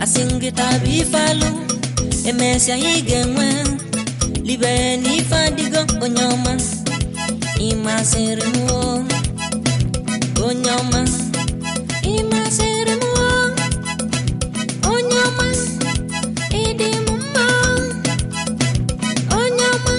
asị m gị taa bụ ife alụ emesịa anyị ga-enwe libe na ife adịgo onye ọma ịmasịrị m o onye ọma ịmasịrị m o onye ọma ịdị m mma onye ọma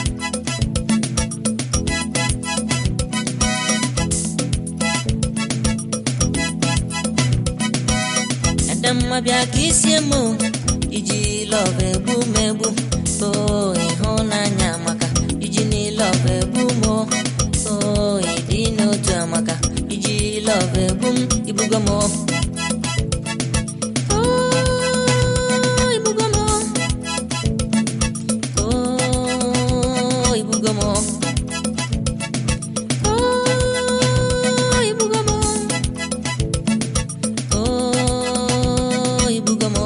Adamma bịa ka isie m o, iji lọv egbu m egbu o ịhụnanya maka iji n'ilọv egbu m o o ịdị n'otu amaka iji lọv egbu m ibugo m o O, ibugo m o. O, ibugo m o. O, ibugo m o. Oh, ibugo m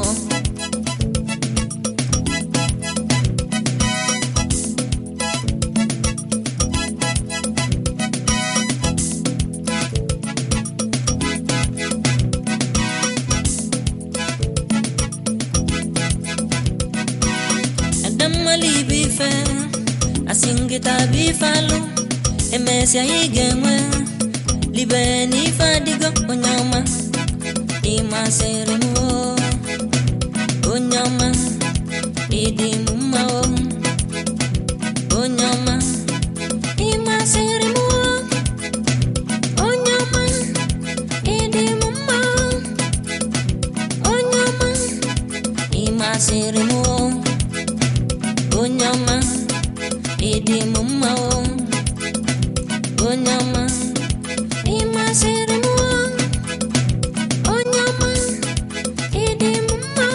Adammali bụ ife asị m gị taa bụ ife alụ emesịa anyị ga-enwe libe na ife adịgo onye ọma ịmasịrị m o onye ọma ịdị m mma o onye ọma ịmasịrị m o onye ọma ịdị m mma onye ọma ịmasịrị m o onye ọma ịdị m mma o onye ọma ịmasịrị m o onye ọma ịdị m mma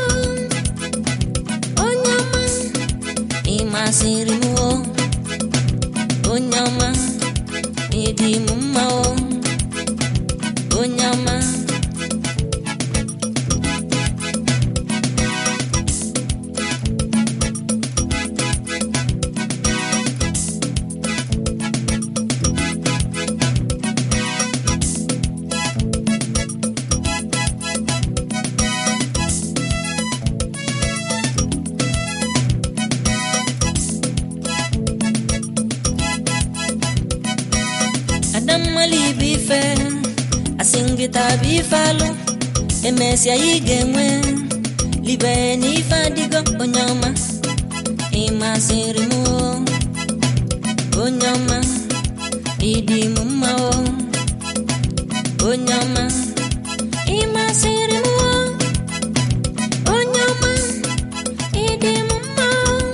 onye ọma ịmasịrị m o onye ọma ịdị m mma o onye ọma Adammali bụ ife asị m gị taa bụ ife alụ emesịa anyị ga-enwe libe na ife adịgo onye ọma ịmasịrị m o onye ọma ịdị m mma o onye ọma ịmasịrị m o onye ọma ịdị m mma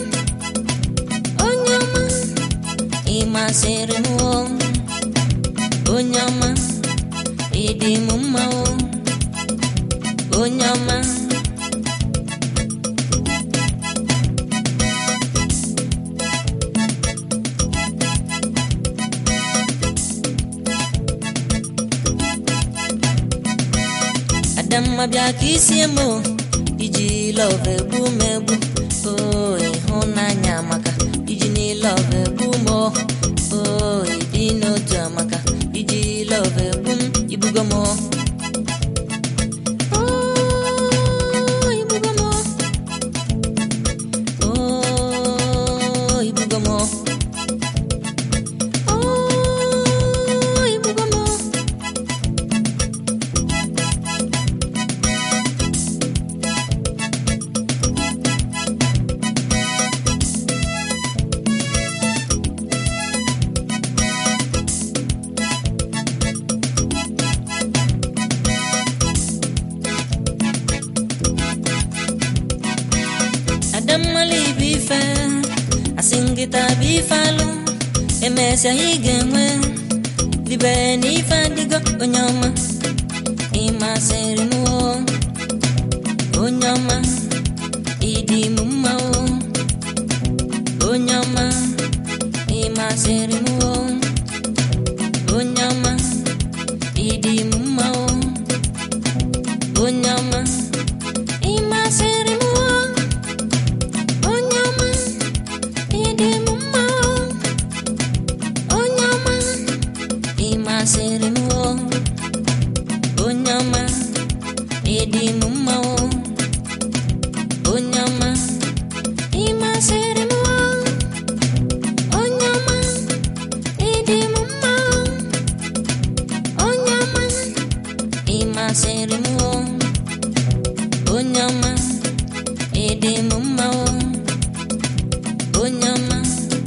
onye ọma ịmasịrị m o onye ọma ịdị m mma o onye ọma adamma bịa ka isie m o iji lọv egbu m egbu o ịhụnanya maka iji n'ilọv egbu m o o ịdị n'otu amaka iji lọv egbu m ibugo m o O, ibugo m o. O, ibugo m o. O, ibugo m o. Adammali bụ ife asị m gị taa bụ ife alụ emesịa anyị ga-enwe libe na ife adịgo onye ọma ịmasịrị m o onye ọma ịdị m mma o onye ọma ịmasịrị m o onye ọma ịdị m mma o onye ọma ịmasịrị m o onye ọma ịdị m mma o onye ọma ịmasịrị m o onye ọma ịdị m mma o onye ọma ịdị m mma o onye ọma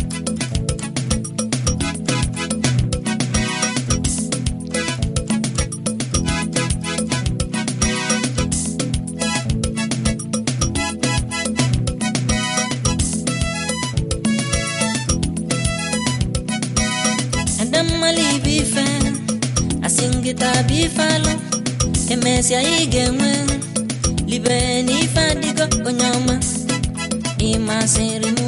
adammalụ ibe ife asị nkịta bụ ife alụ emesịa ị ga-enwe libe na ife adịgo onye ọma ịmasịrị m